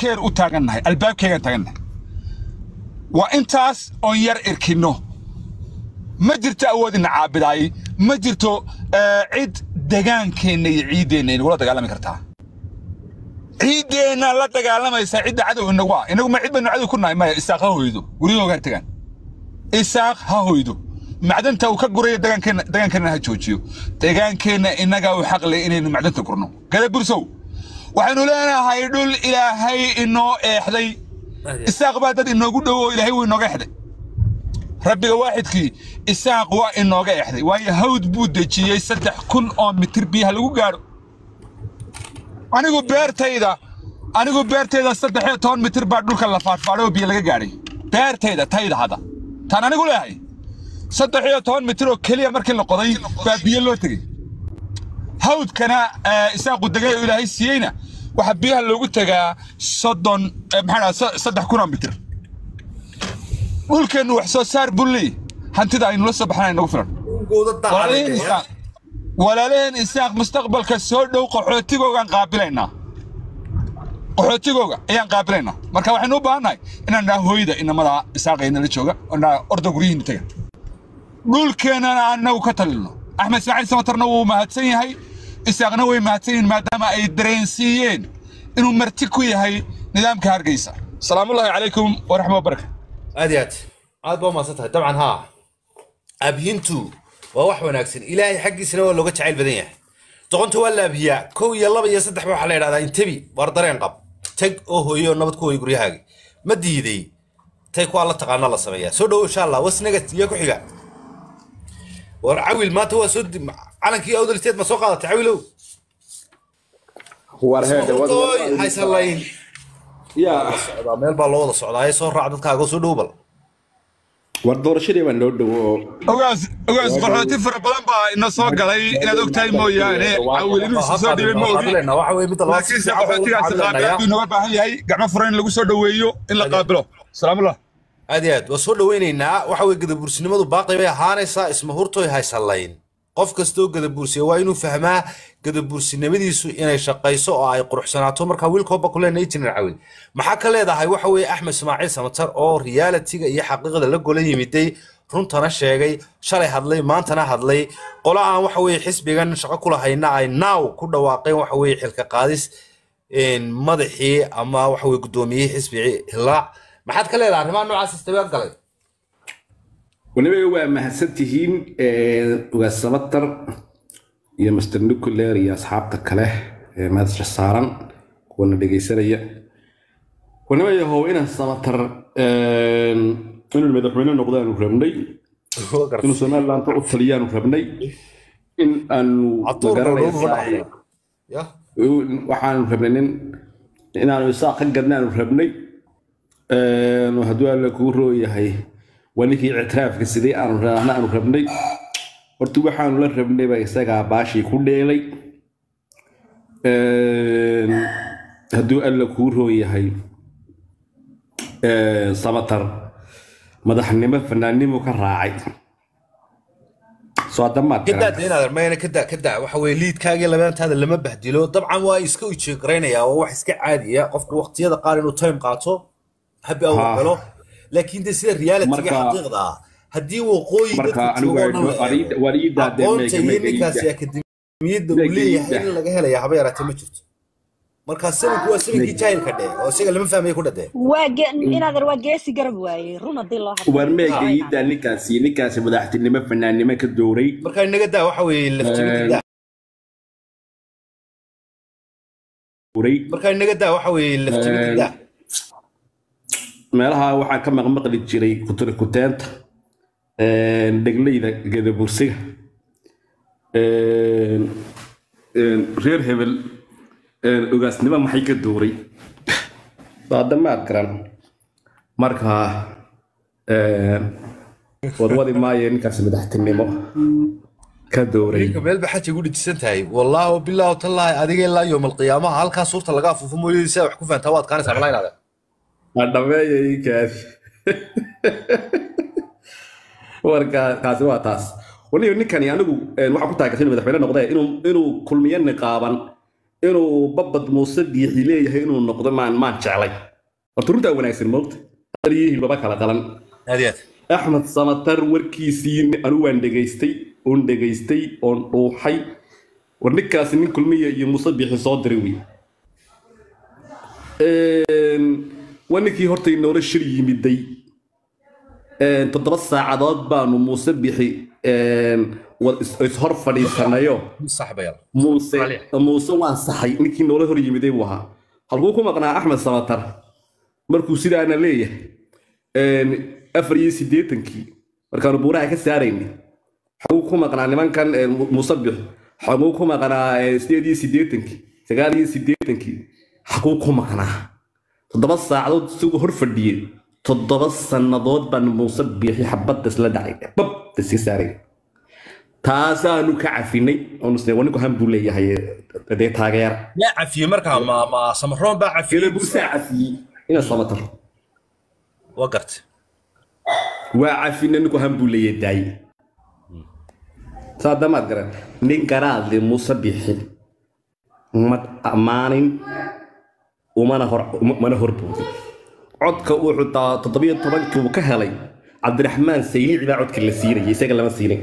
keer u taagannahay albaabkeegaan taagannahay waa intaas oon yar irkinno ma jirto awood ina caabidaay ma jirto eh, cid degaankeenna iyo ciiddeenna inagula dagaalami kartaa ciiddeenna la dagaalamaysa cidda cadow inagu ah inagu ma cid baynu cadow ku nahay maya isaaq ha hoydo guryahooga ha tegaan isaaq ha hoydo macdanta uu ka guraya degaankeenna degaankeenna ha joojiyo degaankeenna innagaa u xaq leh inaynu macdanta gurno gada gursow waxaynu leenahay dhul ilaahay inoo eexday isaaq baa dad inoogu dhow oo ilaahay wuu inooga exday rabbiga waaxidkii isaaq waa inooga exday waayo hawd buu dejiyey saddex kun oo mitir biyaha lagu gaadho anigu beertayda anigu beertayda saddex iyo toban mitir baa dhulka la faadfaadhay oo biyo laga gaadhay beertayda tayda hadda taan anigu leeyahay saddex iyo toban mitir oo keliya markii la qoday baa biyo loo tegey hawdkana eh, isaaqu degay oo ilaahay siiyeyna waxaa biyaha loogu tegaa soddon eh, maxaa dhaha so- saddex kun oo mitir dhulkeennu wax soo saar bulli hantida aynu la soo baxnaa inagu filan walaalaheen isaaq walaalaheen isaaq mustaqbalka soo dhow qaxootigoogaan qaabilaynaa qaxootigooga ayaan qaabilaynaa marka waxaynu u baahannahay inaan dhaha hooyda inamada isaaqayna la jooga oo dhaha orda guryihiina tega dhulkeennana annagu ka talino axmed ismaaciil samatarna wuu mahadsan yahay isaaqna way mahadsan yihiin maadaama ay dareensiiyeen inuu marti ku yahay nidaamka hargeysa salaamullaahi calaykum waraxma wabaraka aad iyo aad aad baa umahadsan tahay dabcan haa abhintu waa wax wanaagsan ilaahay xaggiisana waa looga jacayl badan yahay doqonta waa la abhiyaa kow iyo laba iyo saddex ba waxaa la yidhahdaa intebi waar dareen qab tag oo hooyo oo nabad ku hooyo guryahaagi ma diiday tay kuwaa la taqaana la sameeyaa soo dhowo insha allah wasnaga iyo ku xiga war cawil maanta waa soo di- calankii awdal state ma soo qaadatay cawilow war heede wad Oy, haysan layn yaa socdaa meel baa loo wada socdaa ee soo raac dadkaaga soo dhow bal war doorashadii baa noo dhowo oo ogaas ogaas qaxooti fara badan baa ina soo galay inaad ogtahay mooyaane cawil inuu isu soo dhibay ma ogi waxa weye midda labaad si laakiinse fiican baa ugu qaxootigaasi cabiranaya. qaabilaad buu inooga baahan yahay gacmo furan in lagu soo dhoweeyo in la qaabilo salaamullah aad iyo aad waa soo dhaweynaynaa waxa weye gadabuursinimadu baaqi bay ahaanaysaa isma hurtoy haysan layn qof kastoo gadabuursiya waa inuu fahmaa gadabuursinimadiisu inay shaqayso oo ay quruxsanaato markaa wiilkooba kulena injineer cawil maxaa ka leedahay waxa weeye axmed ismaaciil samatar oo realitiga iyo xaqiiqada la gola yimiday runtana sheegay shalay hadlay maantana hadlay qola aan waxa weye xisbigan shaqo ku lahayna ay naaw ku dhawaaqeen waxa weye xilka qaadis een, madaxii ama waxa weye guddoomiyihii xisbigii hilaac maxaad ka leedahay arrimaha noocaas istabaad galay weliba waa mahadsan tihiin ugaas samatar iyo master nuclear iyo asxaabta kale ee madasha saaran kuwana dhegaysanaya weliba yahow inaan samatar inuu madaxweyne noqdaanu rabnay inuu somaliland u taliyaanu rabnay in aanu Catuur baa loogu magaranaysaa dhacay. ya waxaanu rabnay nin inaanu isaaq ka gadnaanu rabnay Een, hadduu alla kuu rooyahay waa ninkii ictiraafka sidee aanu raahna aanu rabnay horta waxaanu la rabnayba isagaa baashii ku dheelay Een, hadduu alla kuu rooyahay een, samatar madaxnimo fanaannimo ka raacay soo damaad kadaa de inaad armayna kadaa kadaa waxa weye liidkaagii labaantaada lama bahdilo dabcan waa iska ujeegaraynayaa waa wax iska caadiya qofku waqtiyada qaar inuu time qaato habi au Ha. galo laakiin de sida realitiga Marka- xaqiiqda ah haddii waqooyi Marka dadka anigu joogo dhan la waa ii- waa ii eego daadeen aqoonta mega- iyo mega ii ninkaasi daa- akademiyadda uu Mega ii leeyahay daa. in laga helaya haba yaraatee ma jirto marka sanadku waa sanankii jaahilka dheh oo isaga lama fahmaya ku dhadee waa ge- inaadan waa geesi garab waaye run haddii loo hadlo war meega iidaa ninkaasi ninkaasi madaxtinimo fanaannimo ka dooray marka inaga daa waxa weye laftimida daa dooray marka inaga daa waxa weye laftimida daa meelaha waxaan ka maqmaqli jiray kutura kuteenta dhegleyda gadabursiga reer hebel ogaasnimo maxay ka dooray hadda maad garan marka wadwadi maayo ninkaas madaxtinimo ka dooray ninka meel ba xaja ugu dhijisan tahay wallaahi bilaahu tallaahi adiga ilaa yowm alqiyaamaha halkaa suurta laga afuufo mooyee saa wax ku fahantaa waad kaanaysaa malaa inaade dhameeya inkaasi warka kaasi waa taas waliyo ninkani anigu een, waxaan ku taageersan inuu madaxweyne noqdee inuu inuu kulmiye niqaaban inuu babad muuse biixi leeyahay inuu noqdo maan maan jeclay horta runtaa wanaagsan moogta hadal iyo hilbaba kala qalan aad iyo aad axmed samatar warkiisii anigu waan dhegaystay oon dhegaystay oon dhuuxay war ninkaasi nin kulmiya iyo muuse biixi soo diray wey waa ninkii horta inoola shir yimiday toddoba saacadood baanu muuse bixi wad is- ishor fadhiisanayo sax bayal muuse Aliya. muuse waan saxay ninkii noola hor yimiday buu ahaa halkuu ku maqnaa axmed samatar markuu sidaana leeyahay afar iyo siddeetankii markaanu buuraha ka saaraynay xaguu ku maqnaa nimankan eh, Mu- muuse bixi xaguu ku maqnaa eh, sideed iyo siddeetankii sagaal iyo siddeetankii xaguu ku maqnaa toddoba saacadood isagoo hor fadhiyey toddoba sannadood baan muuse biixi xabadda isla dhacay babda iska saaray taasaanu ka cafinay oonusne waninku han buu leeyahay eh, dee taageera yaa cafiyey markaa ma ma samaroon baa cafiyey ila buusaa cafiyey ina samatar waa gartay waa cafina ninku han buu leeyahay daaye saa damaad garan nin garaadle muuse biixi ma ammaanin umana hor mana horboodin codka uu xutaa toddobiyo tobankii uu ka helay cabdiraxmaan saylici baa codka la siinayay isaga lama siinin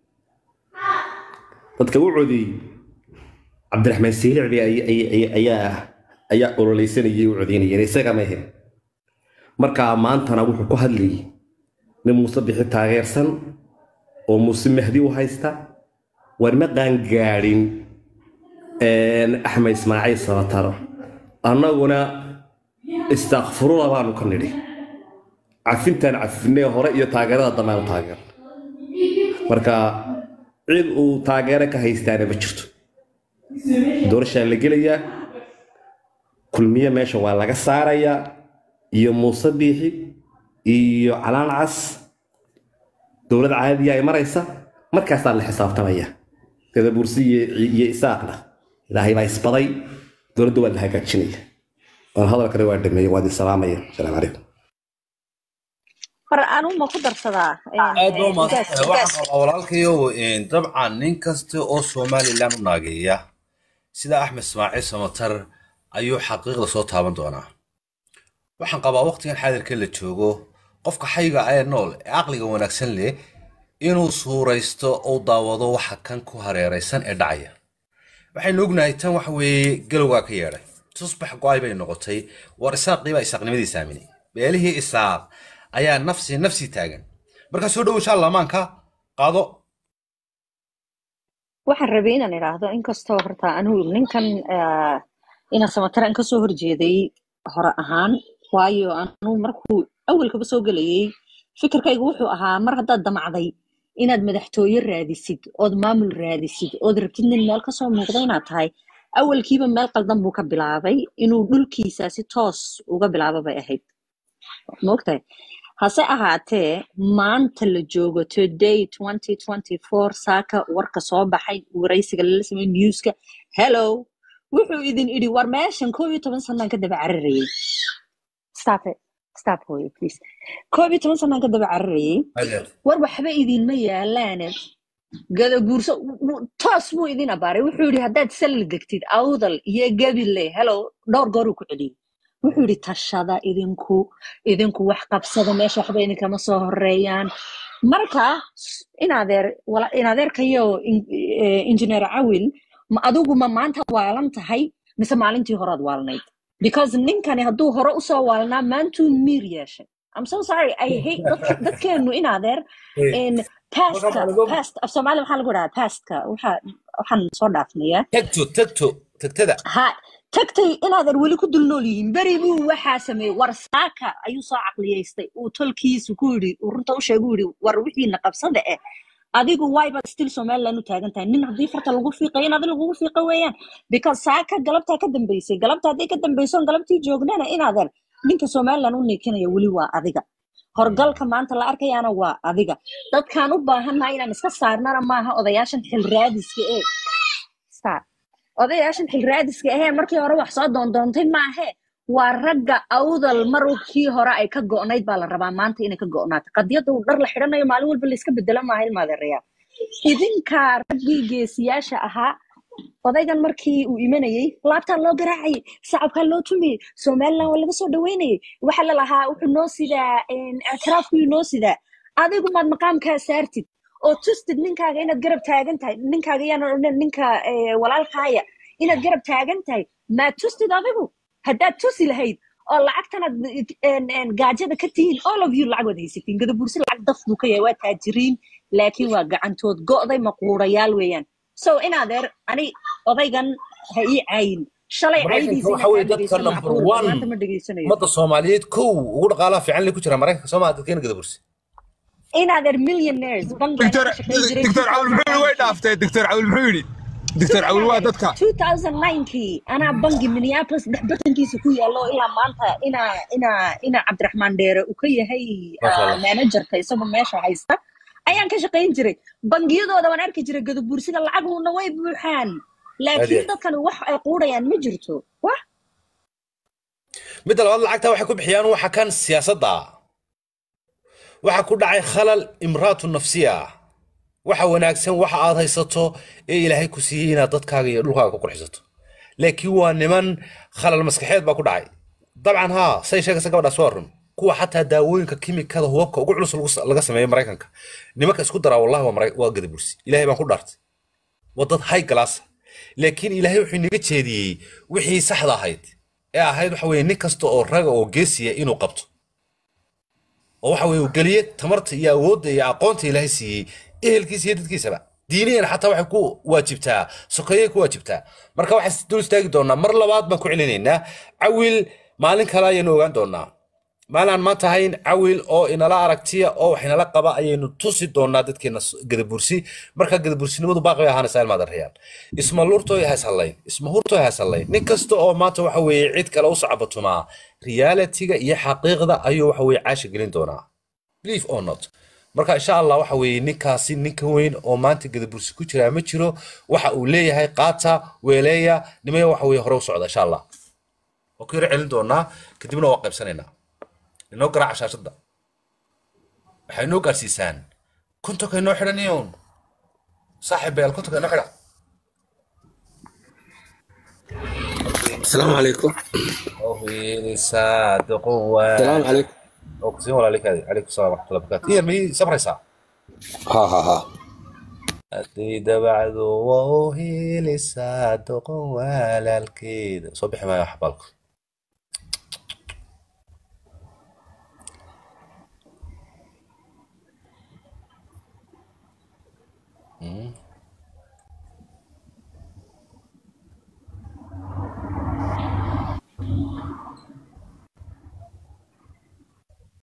dadka u codeeyey cabdiraxmaan saylici bay ay- ay- ay- ayaa ayaa ololeysanayay u codeynayeen isaga ma ahayn markaa maantana wuxuu ku hadlayay nin muuse bixi taageersan oo muuse mahdi u haysta war ma qaangaadhin axmed ismaaciil sabataro annaguna istakfurula baanu ka nidhi cafintaan cafinee hore iyo taageerada dambeanu taageer marka cid uu taageero ka haystaana ma jirto doorashaa la gelayaa kulmiye meesha waa laga saarayaa iyo muuse biixi iyo calaan cas dowlad caadiya ay maraysa markaasaa la xisaabtamaya sida bursi iyo iyo isaaqna ilaahay baa isbaday dowladda waa la hagaajinaya waan hadalkana waa dhameeyey waad isalaamaya asalaamu calaykum mar anuu ma ku darsadaa aad baa Ugaas- umahadsan waxaan qabaa walaalkayow een, dabcan nin kasta oo somalilan u naageeya sida axmed ismaaciil samatar ayuu xaqiiqda soo taaban doonaa waxaan qabaa waqtigan xaadirka la joogo qofka xayga ee nool ee caqliga wanaagsan leh inuu suuraysto uu daawado waxa kan ku hareeraysan ee dhacaya waxaynu ognahay tan waxa weeye galowgaa ka yeedhay tusbax go-ay bay noqotay war isaaqii baa isaaqnimadiisa aaminay beelihii isaaq ayaa nafsi nafsi taagan markaa soo dhowo insha allah maanka qaado waxaan rabay inaan idhaahdo inkastoo horta anigu ninkan ah, inaan samataran kasoo horjeeday hore ahaan waayo anigu markuu awalkaba soo gelayay fikirkaygu wuxuu ahaa mar haddaad damacday inaad madaxtooye raadisid ood maamul raadisid ood rabtid nin meel kasoo muuqda inaad tahay awalkiiba meel qaldan buu ka bilaabay inuu dhulkiisa si toos uga bilaabo bay ahayd maogtahay hase ahaatee maanta la joogo today 2024 saaka warka soo baxay waraysiga lala samey newska hello wuxuu idin idhi war meeshan koob iyo toban sanaan ka daba cararayay stop it stop hooyo please koob iyo toban sanaan ka daba cararayay war waxba idinma yaalaane gada guurso w- w- toos buu idin abaaray wuxuu yidhi haddaad salli degtid awdal iyo gabile hello dhowr gooruu ku celiyey wuxuu yidhi tashada idinku idinku wax qabsada meesha waxba idinkama soo horeeyaan marka inadeer wala- inadeerkayo in- eh, engineer cawil ma adigu ma maanta waalan tahay mise maalintii horaad waalnayd because ninkani hadduu hore usoo waalnaa maantuu miir yeeshay I'm so sorry I hate dadk- dadkeenu inadeer in pastka past af soomaali maxaa lagu dhahaa pastka waxa waxaan soo dhaafnayaa tagto tagto tagtada ha tagtay inaadan weli ku dul nool yihiin beri buu waxaa sameeyey war saaka ayuu soo caqliyaystay uu tolkiisu ku yidhi uu runta u sheegu yidhi war wixiina qabsada eh adigu waybaad still somaliland u taagan tahay nin haddii farta lagu fiiqayo in adi lagugu fiiqa weeyaan because saaka galabtaa ka dambeysay galabta haddii ka dambeysoon galabtii joognana inaadan ninka somaliland u niikinaya weli waa adiga horgalka maanta la arkayaana waa adiga dadkaan u baahannahay inaan iska saarnana maaha odayaashan xil raadiska ee Stop. odayaashan xil raadiska ahee markii hore wax soo doondoontay maahe waa ragga awdal markii hore ay ka go'nayd baa la rabaa maanta inay ka go'naato qadiyadda uu dhar la xidhanayo maalin walba layska bedelo maaha ilmaadeerayaa idinkaa raggii geesiyaasha ahaa odaygan markii uu imanayey laabtaa loo garaacayay shacabkaa loo tumayey somaliland waa laga soo dhaweynayay waxa la lahaa wuxuu noo sidaa ictiraafkuyuu noo sidaa adigu maad maqaamkaa saartid oo tustid ninkaaga inaad garab taagan tahay ninkaaga yaan odhan ninka eh, walaalkaaya inaad garab taagan tahay maad tustid adigu haddaad tusi lahayd oo lacagtanaad en- en, gaajada ka tihiin all of you lacag waad haysatiin gadabuursi lacag daf buu ka yahay waa taajiriin laakiin waa gacantood go'day maquurayaal weeyaan so in adeer ani odaygan ha ii caayin shalay maraykanka caydiisa waxa inaan weye kaa dadka dhegeysan number macquul one maanta ma dhegeysanayo ummadda soomaaliyeed kow ugu dhaqaalaha fiican le ku jira maraykanka soo maa dadkeena gadabursi in adeer millionaires bangigan دكتور ka shaqayn jiray دكتور عول محيري وين 2009 دافتي دكتور عول محيري دكتور عول waa dadka 2009kii anaa bangi minneapolis dhex bartankiisa ku yaallo ilaa maanta ina ina ina cabdiraxmaan dheere uu ka yahay Masha ah, Allah. managerka isagoo meesha haysta ayaan ka shaqayn jiray bangiyadooda waan arki jiray gadabuursida lacaguna way buuxaan laakiin Adeer. dadkan wax ay quudhayaan ma jirto wax midda labaad lacagta waxay ku bixiyaan waxa kan siyaasadda waxa ku dhacay khalal imraatu nafsiya waxa wanaagsan waxa aad haysato ee ilaahay ku siiyey inaad dadkaaga iyo dhulkaaga ku qurxisato laakiin waa niman khalal maskaxeed baa ku dhacay dabcan haa say sheegaysa gabadhaas waa run kuwa xataa daawooyinka kimikada hubabka ugu culus lagu- laga sameeyo maraykanka nimanka isku daraa wallahi waa Maray- waa gadabursi ilaahay baan ku dhaartay waa dad high class laakiin ilaahay wuxuu inaga jeediyey wixii saxda ahayd ee ahayd waxa weeye nin kasta oo raga oo geesiya inuu qabto oo waxa weeye uu geliye tamarta iyo awoodda iyo aqoonta ilaahay siiyey ehelkiisa iyo dadkiisaba diiniyan xataa waxay ku waajibtaa sokeeyay ku waajibtaa marka waxaan dul istaagi doonaa mar labaad baan ku celinaynaa cawil maalin kale ayaynu ogaan doonaa maalin aan maanta ahayn cawil oo inala aragtiya oo wax inala qaba ayaynu tusi doonaa dadkeena s- gadabursi marka gadabursinimadu baaqi bay ahaanaysaa ilmaad arayaan isma lurtooy hayshallayn isma hurtooy hayshallayn nin kasta oo maanta waxa weeye cid kale u sacbatumaa realitiga iyo xaqiiqda ayuu waxa weeye caasha gelin doonaa believe or not marka insha allah waxa weeye ninkaasi ninka weyn oo maanta gadabursi ku jiraa ma jiro waxa uu leeyahay qaata weeleeya nimaya waxa weeye hore u socda insha allah waa ku yara celin doonaa kadibna waa qaybsanaynaa inoo garaaca shaashadda waxay inoo gaarsiisaan kontonka inoo xidhaniyoon saaxiib beel kontonka inoo xidha السلام عليكم oo hiilisaa doqon waa السلام عليكم oo kusiin walaalikaadi calaykum salaam waraxmatullahi wabarakaatu iyar miyay sabraysaa ها ها ها haddii dabacdu waa u hiilisaa doqon walaalkeeda soo bixi maayo xabaalku